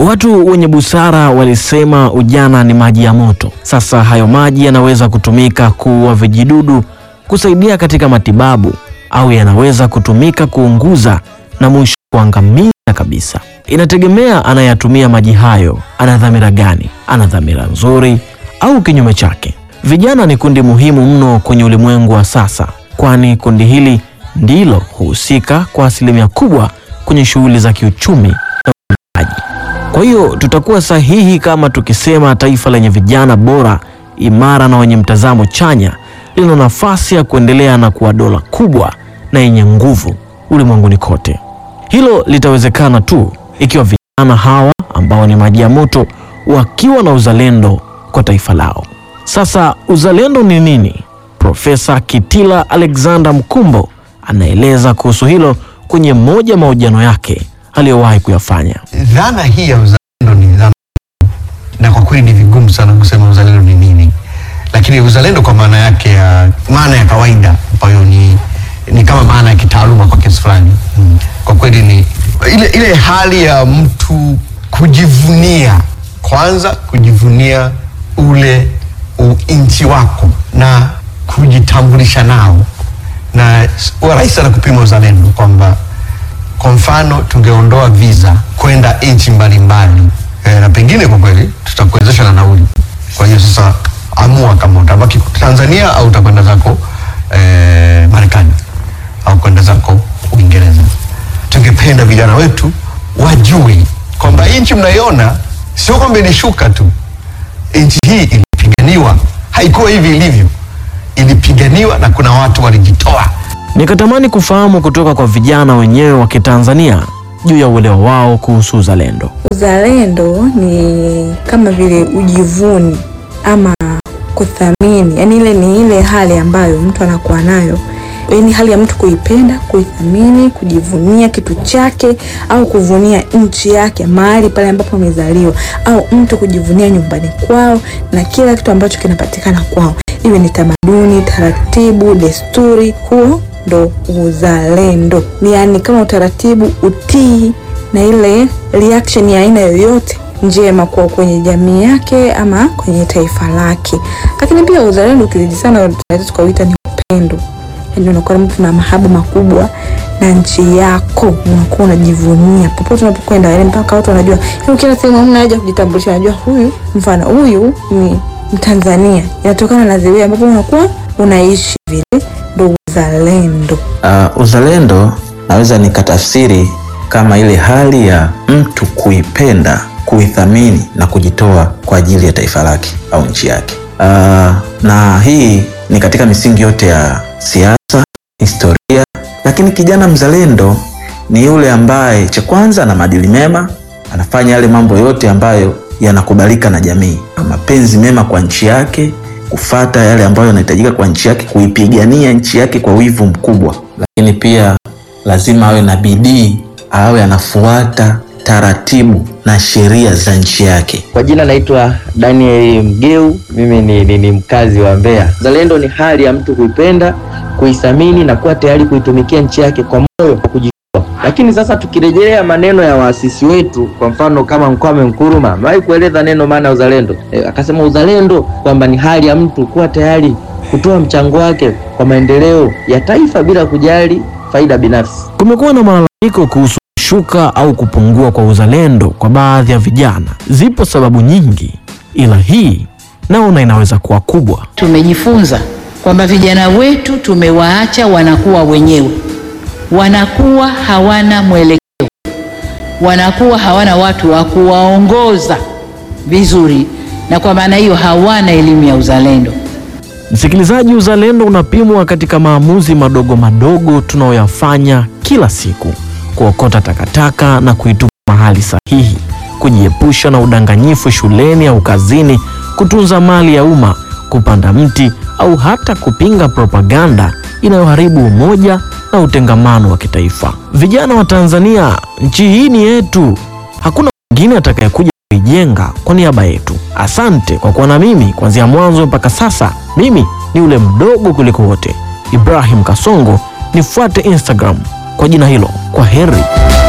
Watu wenye busara walisema ujana ni maji ya moto. Sasa hayo maji yanaweza kutumika kuua vijidudu, kusaidia katika matibabu, au yanaweza kutumika kuunguza na mwisho kuangamiza kabisa. Inategemea anayeyatumia maji hayo ana dhamira gani, ana dhamira nzuri au kinyume chake. Vijana ni kundi muhimu mno kwenye ulimwengu wa sasa, kwani kundi hili ndilo huhusika kwa asilimia kubwa kwenye shughuli za kiuchumi na uwekezaji. Kwa hiyo tutakuwa sahihi kama tukisema taifa lenye vijana bora, imara na wenye mtazamo chanya lina nafasi ya kuendelea na kuwa dola kubwa na yenye nguvu ulimwenguni kote. Hilo litawezekana tu ikiwa vijana hawa ambao ni maji ya moto wakiwa na uzalendo kwa taifa lao. Sasa uzalendo ni nini? Profesa Kitila Alexander Mkumbo anaeleza kuhusu hilo kwenye moja mahojiano yake aliyowahi kuyafanya. Dhana hii ya uzalendo ni dhana, na kwa kweli ni vigumu sana kusema uzalendo ni nini, lakini uzalendo kwa maana yake ya maana ya kawaida ambayo ni, ni kama maana ya kitaaluma kwa kiasi fulani mm. Kwa kweli ni ile, ile hali ya mtu kujivunia, kwanza kujivunia ule nchi wako na kujitambulisha nao, na huwa rahisi sana kupima uzalendo kwamba kwa mfano tungeondoa visa kwenda nchi mbalimbali e, na pengine kwa kweli tutakuwezesha na nauli. Kwa hiyo sasa amua kama utabaki Tanzania au utakwenda zako e, Marekani au kwenda zako Uingereza. Tungependa vijana wetu wajue kwamba nchi mnaiona sio kwamba ilishuka tu. Nchi hii ilipiganiwa, haikuwa hivi ilivyo, ilipiganiwa na kuna watu walijitoa. Nikatamani kufahamu kutoka kwa vijana wenyewe wa Kitanzania juu ya uelewa wao kuhusu uzalendo. Uzalendo ni kama vile ujivuni ama kuthamini, yaani ile ni ile hali ambayo mtu anakuwa nayo, yaani hali ya mtu kuipenda, kuithamini, kujivunia kitu chake au kuvunia nchi yake, mahali pale ambapo amezaliwa, au mtu kujivunia nyumbani kwao na kila kitu ambacho kinapatikana kwao, iwe ni tamaduni, taratibu, desturi, huo ndo uzalendo. Ni yani kama utaratibu, utii na ile reaction ya aina yoyote njema kwa kwenye jamii yake ama kwenye taifa lake. Lakini pia uzalendo ukizidi sana tunaweza tukauita ni upendo, yaani unakuwa mtu na mahaba makubwa na nchi yako, unakuwa unajivunia popote unapokwenda, yaani mpaka watu wanajua, yaani kila sehemu hamna haja kujitambulisha, wanajua huyu, mfano huyu ni Mtanzania, inatokana na zile ambapo unakuwa unaishi vile, ndo uzalendo. Uh, uzalendo naweza nikatafsiri kama ile hali ya mtu kuipenda, kuithamini na kujitoa kwa ajili ya taifa lake au nchi yake. Uh, na hii ni katika misingi yote ya siasa, historia, lakini kijana mzalendo ni yule ambaye cha kwanza ana maadili mema, anafanya yale mambo yote ambayo yanakubalika na jamii, mapenzi mema kwa nchi yake kufata yale ambayo yanahitajika kwa nchi yake, kuipigania nchi yake kwa wivu mkubwa. Lakini pia lazima awe na bidii, awe anafuata taratibu na sheria za nchi yake. Kwa jina naitwa Daniel Mgeu, mimi ni, ni, ni mkazi wa Mbeya. Uzalendo ni hali ya mtu kuipenda, kuithamini na kuwa tayari kuitumikia nchi yake kwa moyo wa kujitoa. Lakini sasa tukirejelea maneno ya waasisi wetu, kwa mfano kama Mkwame Nkrumah amewahi kueleza neno maana ya uzalendo e, akasema uzalendo kwamba ni hali ya mtu kuwa tayari kutoa mchango wake kwa maendeleo ya taifa bila kujali faida binafsi. Kumekuwa na malalamiko kuhusu kushuka au kupungua kwa uzalendo kwa baadhi ya vijana. Zipo sababu nyingi, ila hii naona inaweza kuwa kubwa. Tumejifunza kwamba vijana wetu tumewaacha wanakuwa wenyewe, wanakuwa hawana mwelekeo, wanakuwa hawana watu wa kuwaongoza vizuri, na kwa maana hiyo hawana elimu ya uzalendo. Msikilizaji, uzalendo unapimwa katika maamuzi madogo madogo tunayoyafanya kila siku: kuokota takataka na kuitupa mahali sahihi, kujiepusha na udanganyifu shuleni au kazini, kutunza mali ya umma, kupanda mti au hata kupinga propaganda inayoharibu umoja na utengamano wa kitaifa. Vijana wa Tanzania, nchi hii ni yetu, hakuna mwingine atakayekuja kuijenga kwa niaba yetu. Asante kwa kuwa na mimi kuanzia mwanzo mpaka sasa. Mimi ni ule mdogo kuliko wote, Ibrahim Kasongo. Nifuate Instagram kwa jina hilo. Kwa heri.